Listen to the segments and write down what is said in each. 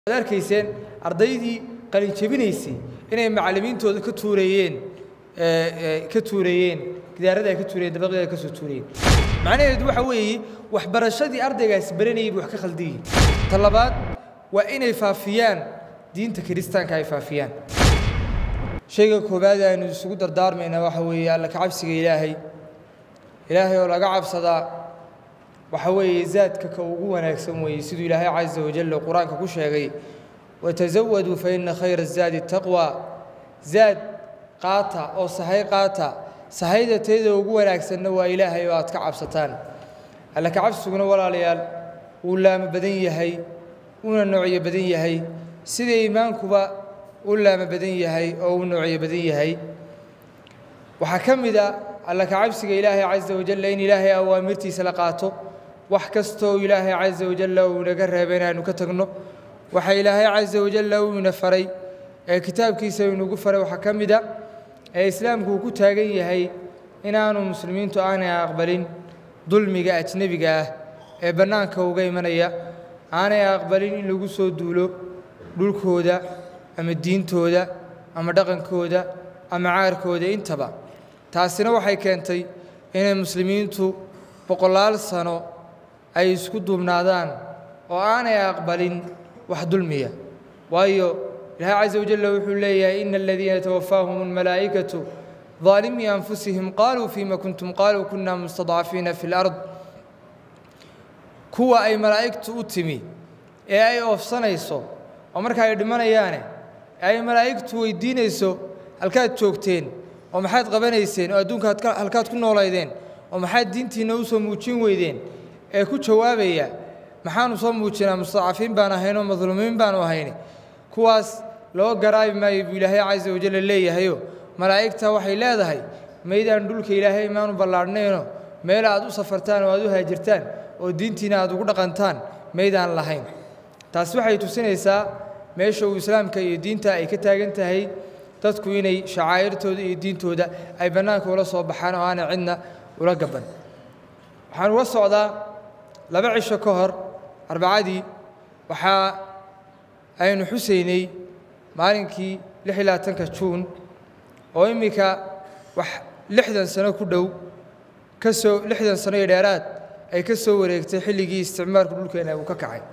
ad arkayseen ardaydii qalin jebinaysay inay macallimiintooda ka tuureeyeen ka tuureeyeen gidaarada ay ka tuureyeen dabaqyada ay ka soo tuureyeen macnaheedu waxa weeye waxbarashadii ardaygaasi baranayay buu wax ka khaldan yihin ta labaad waa inay faafiyaan diinta kiristaanka ay faafiyaan shayga koowaad aynu isugu dardaarmaynaa waxa weeye alla kacabsiga ilaahay ilaahay oo laga cabsadaa waxa weeye zaadka ka ugu wanaagsan weeye siduu ilaahay caza wajal qur-aanka ku sheegay watazawaduu fa ina khayra zaadi taqwa zaad qaata oo sahay qaata sahayda teeda ugu wanaagsanna waa ilaahay oo aad ka cabsataan alla kacabsiguna walaalayaal wuu laamo badan yahay uuna noocyo badan yahay sida iimaankuba u laamo badan yahay oo u noocyo badan yahay waxaa ka mid a alla kacabsiga ilaahay caza wajalla in ilaahay awaamirtiisa la qaato wax kastoo ilaahay caza wajalla uu inaga reebay inaanu ka tagno waxa ilaahay caza wajalla uu ina faray ee kitaabkiisa inugu faray waxaa ka mid a ee islaamku uu ku taagan yahay inaanu muslimiintu aanay aqbalin dulmiga ajnebiga ah ee bannaanka uga imanaya aanay aqbalin in lagu soo duulo dhulkooda ama diintooda ama dhaqankooda ama caarkooda intaba taasina waxay keentay inay muslimiintu boqolaal sano ay isku duubnaadaan oo aanay aqbalin wax dulmiya waayo ilahay caza wajalla wuxuu leeyahay ina aladiina tawafaahum almalaa'ikatu ظaalimii anfusihim qaaluu fima kuntum qaaluu kuna mustadcafiina fi اlard kuwa ay malaa'igtu u timi ee ay oofsanayso oo marka ay dhimanayaane ay malaa'igtu weydiinayso halkaad joogteen oo maxaad qabanayseen oo adduunka halkaad ku noolaydeen oo maxaad diintiinna u soo muujin weydeen ee ku jawaabaya maxaanu soo muujinaa mustadcafiin baan ahaynoo madluumiin baanu ahayni kuwaas loo garaabi maayo buu ilaahay caza wajalla leeyahayo malaa'igta waxay leedahay maydaan dhulka ilaahay maanu ballaadhnayno meel aad u safartaan oo aad u haajirtaan oo diintiina aad ugu dhaqantaan maydaan lahayn taas waxay tusinaysaa meesha uu islaamka iyo diinta ay ka taagan tahay dadku inay shacaa'irtooda iyo diintooda ay bannaanka ula soo baxaan oo aanay cidna ula gaban waxaan uga socdaa laba cisho ka hor arbacadii waxaa aynu xusaynay maalinkii lix iyo labaatanka juun oo iminka wax lixdan sano ku dhow ka soo lixdan sano iyo dheeraad ay ka soo wareegtay xilligii isticmaalku dhulkeena uu ka kacay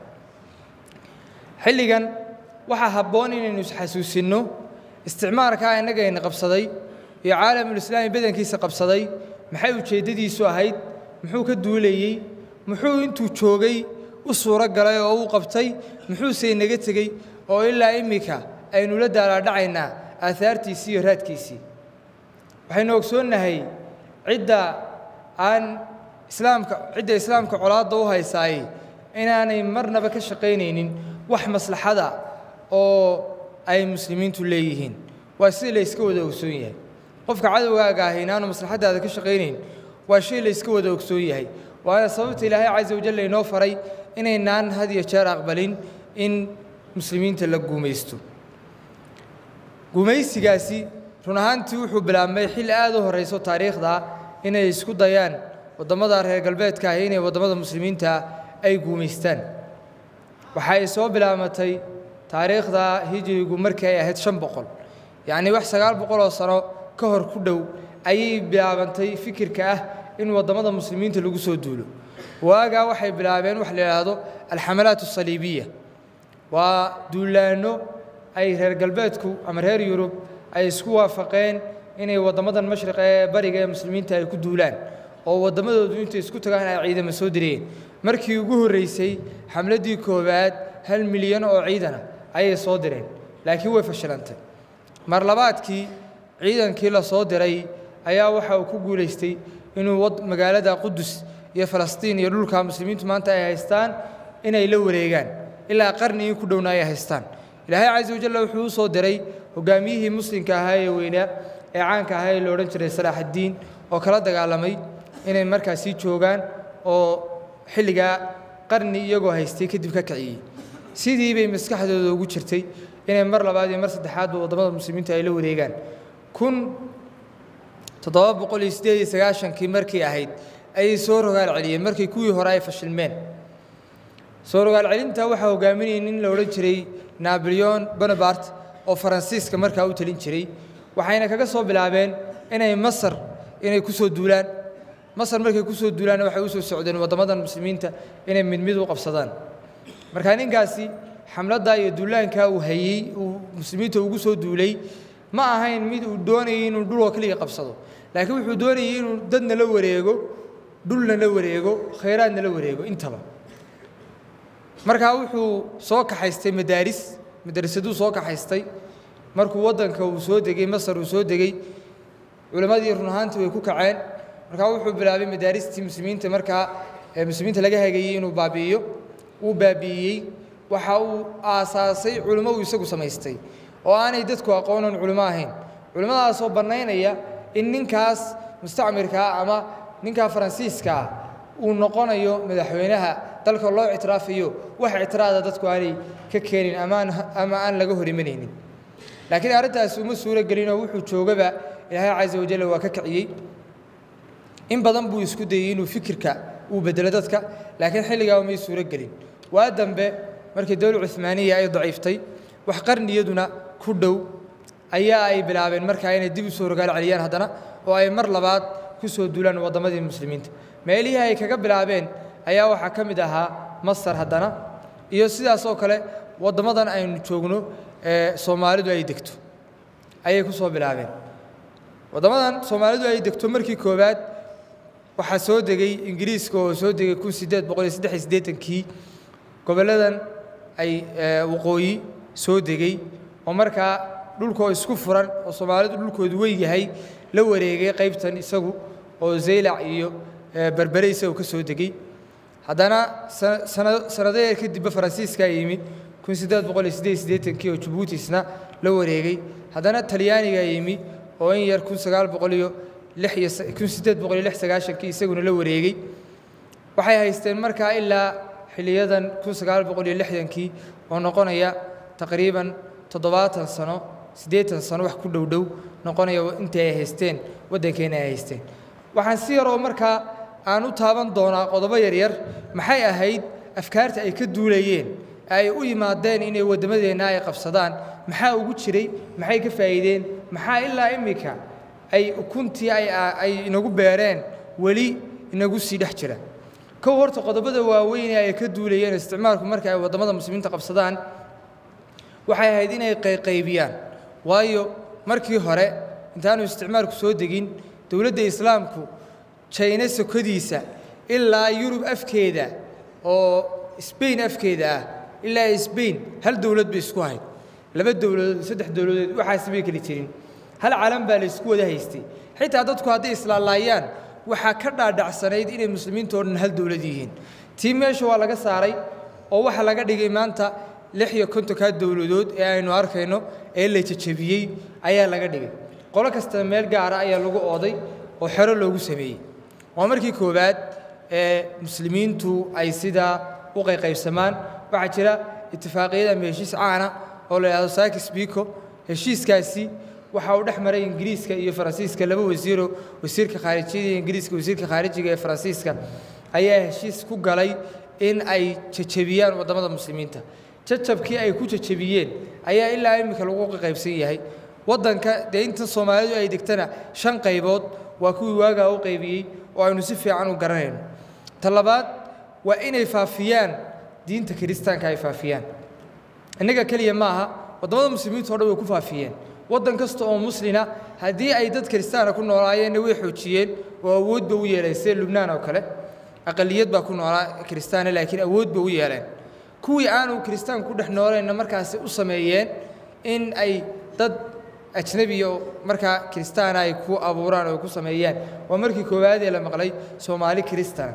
xilligan waxaa habboon inaynu isxasuusinno isticmaalkaa innagayna qabsaday iyo caalamulislaami badankiisa qabsaday maxay ujeeddadiisu ahayd muxuu ka duulayey muxuu intuu joogay u suuro galay oo uu qabtay muxuuse inaga tegey oo ilaa iminka aynu la daalaadhacaynaa aahaartiisii iyo raadkiisii waxaynu ogsoonnahay cidda aan islaamka cidda islaamka colaadda u haysaayey inaanay marnaba ka shaqaynaynin wax maslaxada oo ay muslimiintu leeyihiin waa sida la yska wada ogsoon yahay qofka cadowgaaga ahi inaanu maslaxaddaada ka shaqaynayn waa shay la yska wada ogsoon yahay waana sababta ilaahay caza wajalla inoo faray inaynaan had iyo jeer aqbalin in muslimiinta la guumaysto guumaysigaasi run ahaantii wuxuu bilaabmay xilli aad u horrayso taariikhda inay isku dayaan waddamada reer galbeedka ahi inay waddamada muslimiinta ay guumaystaan waxa ay soo bilaabatay taariikhda hijirigu markii ay ahayd shan boqol yacnii wax sagaal boqol oo sano ka hor ku dhow ayay bilaabantay fikirka ah in waddamada muslimiinta lagu soo duulo waagaa waxay bilaabeen wax la yidhaahdo alxamalaat asaliibiya waa duulaanno ay reer galbeedku ama reer yurub ay isku waafaqeen inay waddamadan mashriqa ee bariga ee muslimiinta ay ku duulaan oo waddamadoodu intay isku tagaan ay ciidamo soo direen markii ugu horreysay xamladdii koowaad hal milyan oo ciidana ayay soo direen laakiin way fashilantay mar labaadkii ciidankii la soo diray ayaa waxa uu ku guulaystay inuu magaalada qudus iyo falastiin iyo dhulka muslimiintu maanta ay haystaan inay la wareegaan ilaa qarnigii ku dhowna ay haystaan ilaahay caza wajalla wuxuu u soo diray hogaamiyihii muslimka ahaa ee weynaa ee caanka ahaa ee la odhan jiray salaaxaddiin oo kala dagaalamay inay markaasii joogaan oo xilligaa qarni iyagoo haystay kadib ka kiciyey sidii bay maskaxdooda ugu jirtay inay mar labaad iyo mar saddexaadba waddamada muslimiinta ay la wareegaan kun toddoba boqol iyo siddeed iyo sagaashankii markii ahayd ayay soo rogaal celiyeen markii kuwii hore ay fashilmeen soo rogaal celinta waxaa hogaaminayay nin la odhan jiray naboleon bonapart oo faransiiska markaa u talin jiray waxayna kaga soo bilaabeen inay masar inay ku soo duulaan masar markay ku soo duulaanna waxay u soo socdeen waddamadan muslimiinta inay mid mid u qabsadaan markaa ninkaasi xamladdaa iyo duulaankaa uu hayey uu muslimiinta ugu soo duulay ma ahayn mid uu doonayay inuu dhuloo keliya qabsado laakiin wuxuu doonayay inuu dadna la wareego dhulna la wareego khayraadna la wareego intaba markaa wuxuu soo kaxaystay madaaris madrasaduu soo kaxaystay markuu waddanka uu soo degey masar uu soo degey culimmadii run ahaantii way ku kaceen markaa wuxuu bilaabay madaaristii muslimiinta markaa muslimiinta laga hagayey inuu baabi'iyo uu baabi'iyey waxa uu aasaasay culimo uu isagu samaystay oo aanay dadku aqoonan culimo ahayn culimmadaasoo bannaynaya in ninkaas mustacmirkaa ama ninkaa faransiiskaa uu noqonayo madaxweynaha dalka loo ictiraafayo wax ictiraada dadku aanay ka keenin amaan ama aan laga hor imanaynin laakiin arrintaasi uma suuro gelinoo wuxuu joogaba ilaahay casa wajal waa ka kiciyey in badan buu isku dayey inuu fikirka uu bedelo dadka laakiin xilligaa umay suuro gelin waa dambe markii dowla cumaaniya ay daciiftay wax qarniyaduna ku dhow ayaa ay bilaabeen markaa inay dib u soo rogaal celiyaan haddana oo ay mar labaad ku soo duulaan waddamadii muslimiinta meelihii ay kaga bilaabeen ayaa waxaa ka mid ahaa masar haddana iyo sidaas oo kale waddamadan aynu joogno ee soomaalidu ay degto ayay ku soo bilaabeen waddamadan soomaalidu ay degto markii koowaad waxaa soo degay ingiriiska oo soo degay kun sideed boqol iyo saddex iyo siddeetankii gobolladan ay waqooyi soo degey oo markaa dhulkoo isku furan oo soomaalidu dhulkoodu weyn yahay la wareegay qaybtan isagu oo zaylac iyo berbere isagu ka soo degey haddana sanado yar kadibba faransiiskaa yimid kun siddeed boqol iyo siddeed iyo siddeetankii oo jabuutisna la wareegay haddana talyaanigaa yimi oo in yar kun sagaal boqol iyo lix iyo kun siddeed boqol iyo lix sagaashankii isaguna la wareegey waxay haysteen markaa ilaa xiliyadan kun sagaal boqol iyo lixdankii oo noqonaya taqriiban toddobaatan sano siddeetan sano wax ku dhowdhow noqonaya intii ay haysteen waddankeena ay haysteen waxaan si yaroo markaa aan u taaban doonaa qodobo yaryar maxay ahayd afkaarta ay ka duulayeen ay u yimaadeen inay waddamadeenna ay qabsadaan maxaa ugu jiray maxay ka faa'iideen maxaa ilaa immika ay ukuntii ay inagu beereen weli inagu sii dhex jira kow horta qodobada waaweyn ee ay ka duulayeen isticmaalku marka ay waddamada muslimiinta qabsadaan waxay ahayd inay qayqaybiyaan waayo markii hore intaanu isticmaalku soo degin dowladda islaamku jayna sokodiisa ilaa yurub afkeeda oo sbain afkeeda ah ilaa sbain hal dowlad bay isku hayd laba dowladood saddex dowladood waxaas may keli jirin hal calan baa la isku wada haystay xitaa dadku hadday islaalaayaan waxaa ka dhaadhacsanayd inay muslimiinta o dhan hal dowlad yihiin tii meesha waa laga saaray oo waxaa laga dhigay maanta lix iyo kontonkaa dowladood ee aynu arkayno ee la jajabiyey ayaa laga dhigay qolo kasta meel gaara ayaa lagu ooday oo xero loogu sameeyey waa markii koowaad ee muslimiintu ay sidaa u qayqaybsamaan waxaa jira itifaaqiyada ama heshiis caana oo la yidhahdo sakis biko heshiiskaasi waxa uu dhex maray ingiriiska iyo faransiiska laba wasiiro wasiirka khaarijiyada iyo ingiriiska wasiirka khaarijiga ee faransiiska ayaa heshiis ku galay in ay jajabiyaan waddamada muslimiinta jajabkii ay ku jajabiyeen ayaa ilaa iminka lagu qaybsan yahay waddanka dee inta soomaalidu ay degtana shan qaybood waa kuwii waagaa u qaybiyey oo aynu si fiican u garanayno ta labaad waa inay faafiyaan diinta kiristaanka ay faafiyaan innaga keliya ma aha waddamada muslimiinta o dhan way ku faafiyeen waddan kasta oo muslina haddii ay dad kiristaana ku noolaayeenna way xoojiyeen oo awoodba u yeeleen sida lubnaan oo kale aqaliyad baa ku noolaa kiristaana laakiin awoodba u yeeleen kuwii aanu kiristaan ku dhex nooleenna markaasi u sameeyeen in ay dad ajnebiya markaa kiristaana ay ku abuuraan oo ku sameeyaan waa markii koowaadee la maqlay soomaali kiristaan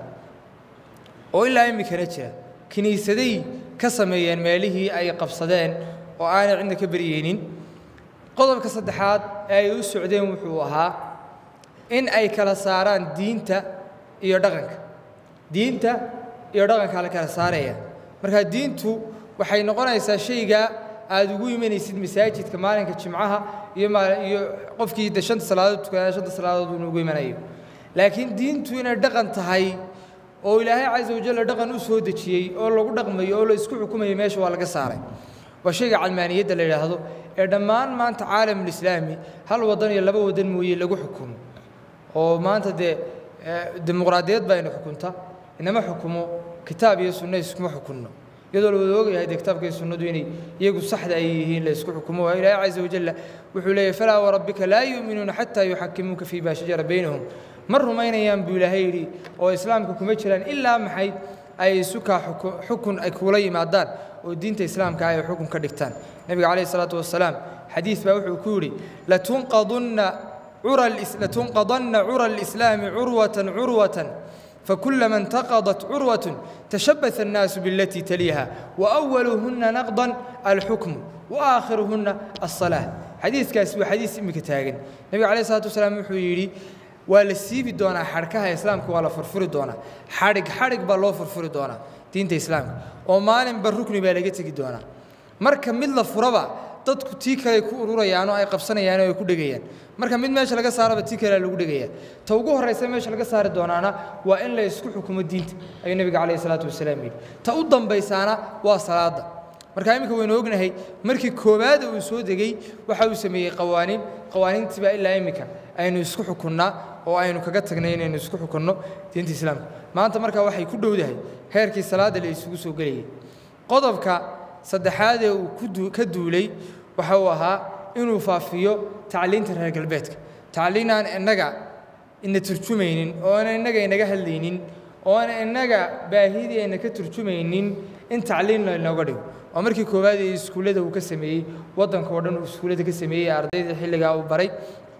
oo ilaa iminkana jira kiniisaday ka sameeyeen meelihii ay qabsadeen oo aanay cidna ka beryeynin qodobka saddexaad ee ay u socdeen wuxuu ahaa in ay kala saaraan diinta iyo dhaqanka diinta iyo dhaqanka la kala saaraya markaa diintu waxay noqonaysaa shayga aad ugu imanaysid masaajidka maalinka jimcaha iyo iyo qofkii de shanta salaadood tukanaya shanta salaadood uuna ugu imanayo laakiin diintu inay dhaqan tahay oo ilaahay casa wajalla dhaqan u soo dejiyey oo lagu dhaqmayo oo la isku xukumayo meesha waa laga saaray waa shayga calmaaniyadda la yidhaahdo ee dhammaan maanta caalamulislaami hal waddan iyo laba waddan mooye lagu xukumo oo maanta dee dimuqraadiyad baa ina xukunta inama xukumo kitaab iyo sunno iskuma xukunno iyadoo la wada ogyahay dee kitaabka iyo sunnadu inay iyagu saxda ay yihiin la isku xukumo waa ilaahay casa wajalla wuxuu leeyahy falaa warabbika laa yu'minuuna xataa yuxakimuuka fii maa shajara baynahum ma rumaynayaan buu ilaahay yidhi oo islaamka kuma jiraan ilaa maxay ay isukaa xukun ay kuula yimaadaan oo diinta islaamka ay xukun ka dhigtaan nebiga calayhi salaatu wasalaam xadiis baa wuxuu ku yidhi latunqadunna latunqadanna cura alislaami curwatan curwatan فكلما انتقضت عروة تشبث الناس بالتي تليها وأولهن نقضا الحكم وآخرهن الصلاة حديث كاس حديث إمك تاغن النبي عليه الصلاة والسلام يحيي waa la siibi doonaa xadhkaha islaamka waa la furfuri doonaa xadhig xadhig baa loo furfuri doonaa diinta islaamka oo maalinba rukni baa laga tegi doonaa marka mid la furaba dadku tii kale ku ururayaan oo ay qabsanayaan oo ay ku dhegayaan marka mid meesha laga saaraba tii kale lagu dhegaya ta ugu horraysa meesha laga saari doonaana waa in la isku xukumo diinta ayuu nebiga calayhi salaatu wasalaam yidhi ta u dambaysaana waa salaada marka iminka waynu ognahay markii koowaad uu soo degay waxa uu sameeyey qawaaniin qawaaniintiibaa ilaa iminka aynu isku xukunnaa oo aynu kaga tagnay inaynu isku xukunno diinta islaamka maanta markaa waxay ku dhowdahay heerkii salaadda la isugu soo gelayay qodobka saddexaad ee uu ka duulay waxa uu ahaa inuu faafiyo tacliinta reer galbeedka tacliin aan innaga ina turjumaynin oo aan innaga inaga hadlaynin oo aan innaga baahidii ayna ka turjumaynin in tacliin laynooga dhigo waa markii koowaad ee iskuullada uu ka sameeyey waddanka oo dhan uu iskuullada ka sameeyey ardayda xilligaa uu baray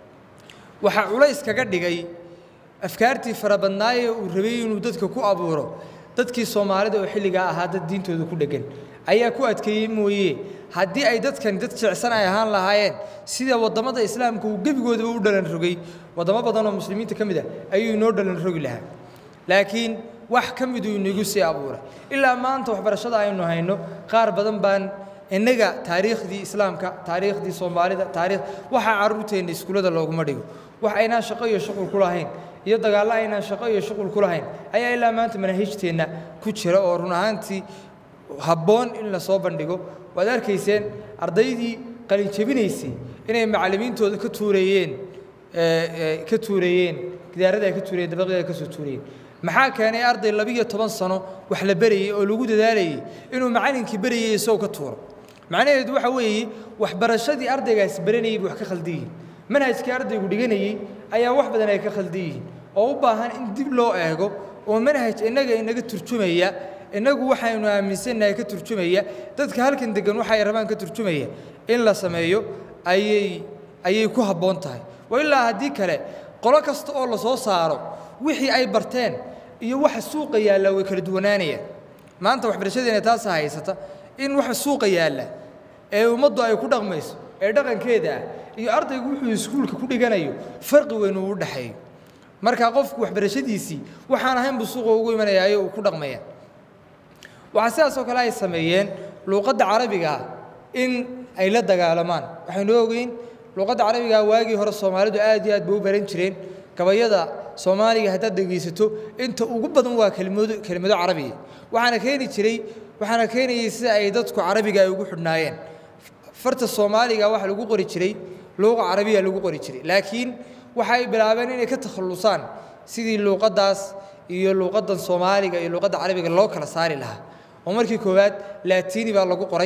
waxaa culays kaga dhigay afkaartii farabadnaayee uu rabay inuu dadka ku abuuro dadkii soomaalida oo xilligaa ahaa dad diintooda ku dheggan ayaa ku adkeeyey mooye haddii ay dadkani dad jecsan ay ahaan lahaayeen sida waddamada islaamka uu gebigoodaba u dhalan rogay waddamo badan oo muslimiinta ka mid ah ayuu inoo dhalan rogi lahaa laakiin wax ka miduu inagu sii abuuray ilaa maanta waxbarashada aynu hayno qaar badan baan innaga taariikhdii islaamka taariikhdii soomaalida taariikh waxaa carruurteenna iskuullada looguma dhigo wax aynaan shaqo iyo shuqul ku lahayn iyo dagaallo aynaan shaqo iyo shuqul ku lahayn ayaa ilaa maanta manaahijteenna ku jira oo run ahaantii habboon in la soo bandhigo waad arkayseen ardaydii qalin jebinaysay inay macallimiintooda ka tuureeyeen ka tuureeyeen gidaarada ay ka tuureyeen dabaqyada ay ka soo tuureyeen maxaa keenay arday labiyo toban sano wax la berayey oo lagu dadaalayey inuu macallinkii berayey isagoo ka tuuro macnaheedu waxa weeye waxbarashadii ardaygaasi baranayey bay wax ka khaldan yihiin manhajkii ardaygu dhiganayey ayaa wax badan ay ka khaldan yihiin oo u baahan in dib loo eego oo manhaj innaga inaga turjumaya innagu waxaynu aaminsannahay ka turjumaya dadka halkan degan waxay rabaan ka turjumaya in la sameeyo ayay ayay ku habboon tahay wa ilaa haddii kale qolo kasta oo la soo saaro wixii ay barteen iyo waxa suuqa yaalla way kala duwanaanayaan maanta waxbarashadeena taasa haysata in waxa suuqa yaalla ee ummaddu ay ku dhaqmayso ee dhaqankeeda ah iyo ardaygu wuxuu iskuulka ku dhiganayo farqi weyn uu u dhexeeyo marka qofku waxbarashadiisii waxaan ahayn buu suuqa ugu imanayaayo uu ku dhaqmaya waxaa sidaas oo kale ay sameeyeen luuqadda carabiga in ay la dagaalamaan waxaynu ogeyn luuqadda carabiga waagii hore soomaalidu aad iyo aad bay u baran jireen gabayada soomaaliga haddaad dhegaysato inta ugu badan waa kelimado kelimado carabiya waxaana keeni jiray waxaana keenayay sida ay dadku carabiga ay ugu xidhnaayeen farta soomaaliga waxa lagu qori jiray luuqa carabiya lagu qori jiray laakiin waxay bilaabeen inay ka takhallusaan sidii luuqaddaas iyo luuqaddan soomaaliga iyo luuqadda carabiga loo kala saari lahaa oo markii koowaad laatiini baa lagu qoray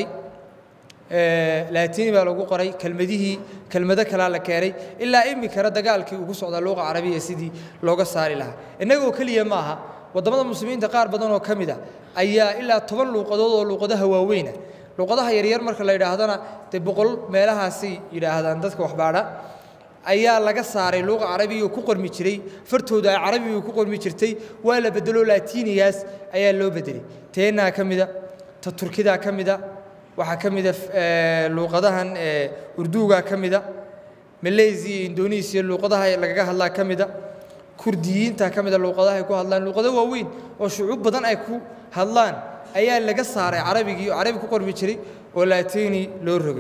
laatiini baa lagu qoray kelmadihii kelmado kalaa la keenay ilaa imikana dagaalkii ugu socdaa luuqa carabiya sidii looga saari lahaa innagoo keliya ma aha waddamada muslimiinta qaar badan oo ka mid a ayaa ilaa toban luuqadood oo luuqadaha waaweyna luuqadaha yaryar marka la yidhaahdana dee boqol meelahaasay yidhaahdaan dadka waxbaadha ayaa laga saaray luuqa carabiga ku qormi jiray fartooda ay carabiga ku qormi jirtay waa la bedelo laatiinigaas ayaa loo bedelay teenaa ka mida ta turkidaa ka mida waxaa ka mida luuqadahan urduugaa ka mida malaysia iyo indonesiya luuqadaha lagaga hadlaa ka mida kurdiyiinta ka mida luuqadaha ay ku hadlaan luuqado waaweyn oo shucuub badan ay ku hadlaan ayaa laga saaray carabigii oo carabi ku qormi jiray oo laatiini loo rogay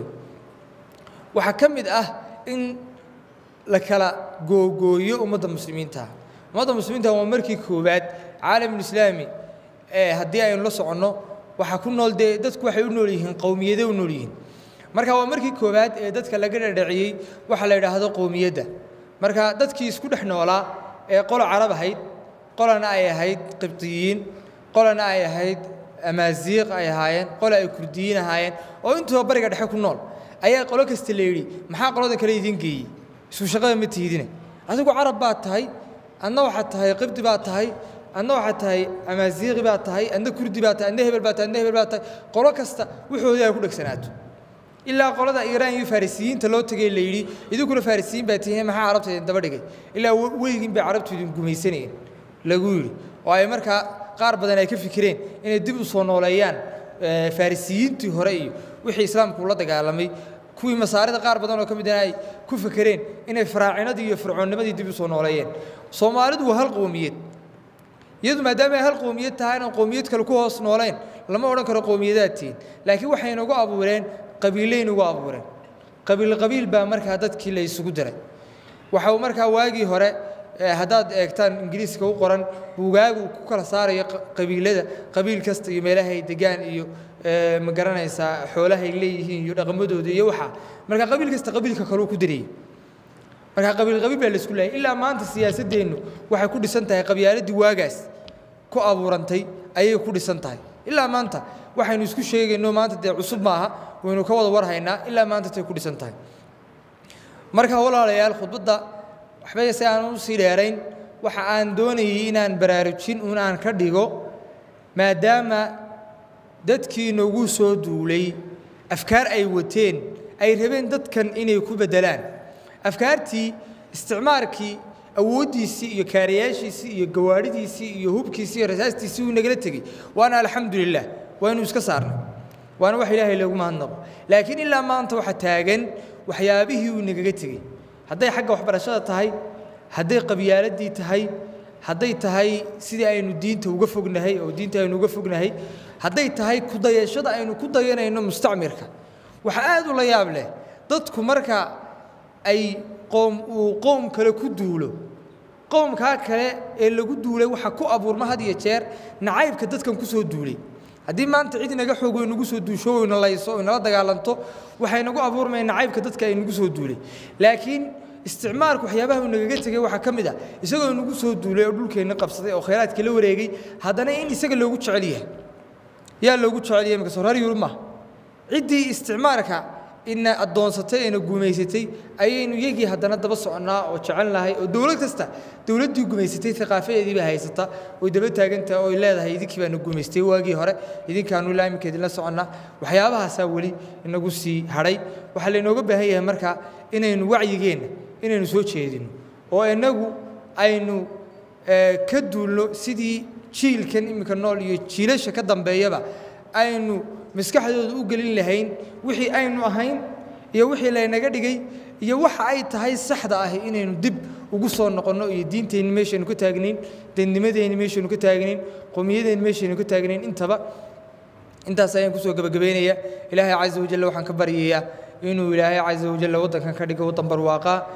waxaa ka mid ah in la kala googooyo ummadda muslimiinta ummadda muslimiinta waa markii koowaad caalamulislaami haddii aynu la soconno waxaa ku nool dee dadku waxay u nool yihiin qowmiyade u nool yihiin marka waa markii koowaad ee dadka laga dhadhaciyey waxa la yidhaahdo qowmiyadda marka dadkii isku dhex noolaa ee qolo carab ahayd qolana ay ahayd qibdiyiin qolana ay ahayd amaaziiq ay ahaayeen qole ay kurdiyiin ahaayeen oo intuba bariga dhexe ku nool ayaa qolo kasta la yidhi maxaa qolada kale idiin geeyey isku shaqada ma tiidine adigu carab baad tahay adna waxaad tahay qibdi baad tahay adna waxaad tahay amaaziiqi baad tahay adna kurdi baad tahay adna hebel baad tahay adna hebel baad tahay qolo kasta wuxoodii ay ku dhegsanaato ilaa qolada iiraan iyo farisiyiinta loo tegay la yidhi idinkuna farisiyiin baa tihiin maxaa carabta idin daba dhigay ilaa weligiin bay carabtu idin gumaysanayeen lagu yidhi oo ay markaa qaar badan ay ka fikireen inay dib u soo nooleeyaan farisiyiintii hore iyo wixii islaamku ula dagaalamay kuwii masaarida qaar badan oo ka midana ay ku fakereen inay faraacinadii iyo fircoonnimadii dib u soo nooleeyeen soomaalidu waa hal qowmiyad iyadu maadaama ay hal qowmiyad tahay inaan qowmiyad kale ku hoos nooleyn lama odhan karo qowmiyadaad tihiin laakiin waxay nagu abuureen qabiilay nagu abuureen qabiil qabiil baa markaa dadkii la isugu diray waxa uu markaa waagii hore haddaad eegtaan ingiriiska u qoran buugaagu ku kala saarayo qabiilada qabiil kasta iyo meelahay degaan iyo ma garanaysaa xoolahay leeyihiin iyo dhaqamadooda iyo waxa marka qabiil kasta qabiilka kaleu ku dirayay marka qabiil qabiil baa laisku laayay ilaa maanta siyaasadeennu waxay ku dhisan tahay qabyaaladii waagaas ku abuurantay ayay ku dhisan tahay ilaa maanta waxaynu isku sheegayno maanta dee cusub maaha waynu ka wada warhaynaa ilaa maanta tay ku dhisan tahay marka walaalayaal khudbadda waxba si aan u sii dheerayn waxa aan doonayay inaan baraarujin un aan ka dhigo maadaama dadkii nagu soo duulay afkaar ay wateen ay rabeen dadkan inay ku beddelaan afkaartii isticmaarkii awooddiisii iyo kaarayaashiisii iyo gawaadhidiisii iyo hubkiisii iyo rasaastiisii uu nagala tegey waana alxamdu lilah waaynu iska saarnay waana wax ilaahay loogu mahadnaqo laakiin ilaa maanta waxa taagan waxyaabihii uu nagaga tegey hadday xagga waxbarashada tahay hadday qabyaaladii tahay hadday tahay sidii aynu diinta uga fognahay oo diinta aynu uga fognahay hadday tahay kudayashada aynu ku dayanayno mustacmirka waxa aad u la yaab leh dadku marka ay qoom uu qoom kale ku duulo qowmkaa kale ee lagu duulay waxa ku abuurma had iyo jeer nacaybka dadkan ku soo duulay haddii maanta cid inaga xoog way nagu soo duusho o ina layso o inala dagaalanto waxay nagu abuurmaya nacaybka dadka ay nagu soo duulay laakiin isticmaalku waxyaabaha uu nagaga tegey waxaa ka mid ah isagoo nagu soo duulay oo dhulkeenna qabsaday oo khayraadka la wareegay haddana in isaga loogu jecel yahay yaa loogu jecel yahay marka sorar yurub maaha ciddii isticmaalka ina addoonsatay ina gumaysatay ayaynu iyagii haddana daba soconnaa oo jecel nahay oo dowlad kasta dowladdii gumaysatay thaqaafadeedii baa haysata oy daba taagantaha oy leedahay idinkii baana gumaystay waagii hore idinkaanu ilaa iminka idinla soconnaa waxyaabahaasaa weli inagu sii hadhay waxaa laynooga baahan yahay marka inaynu wacyigeenna inaynu soo jeedino oo innagu aynu ka duulno sidii jiilkan iminka nool iyo jiilasha ka dambeeyaba aynu maskaxdooda u gelin lahayn wixii aynu ahayn iyo wixii laynaga dhigay iyo waxa ay tahay saxda ahi inaynu dib ugu soo noqonno iyo diinteenni meeshaynu ka taagnayn dadnimadeenni meeshaynu ka taagnayn qowmiyadeenni meeshaynu ka taagnayn intaba intaas ayaan kusoo gebagabaynayaa ilaahay casa wajalla waxaan ka baryayaa inuu ilaahay casa wajalla waddankan ka dhigo waddan barwaaqaa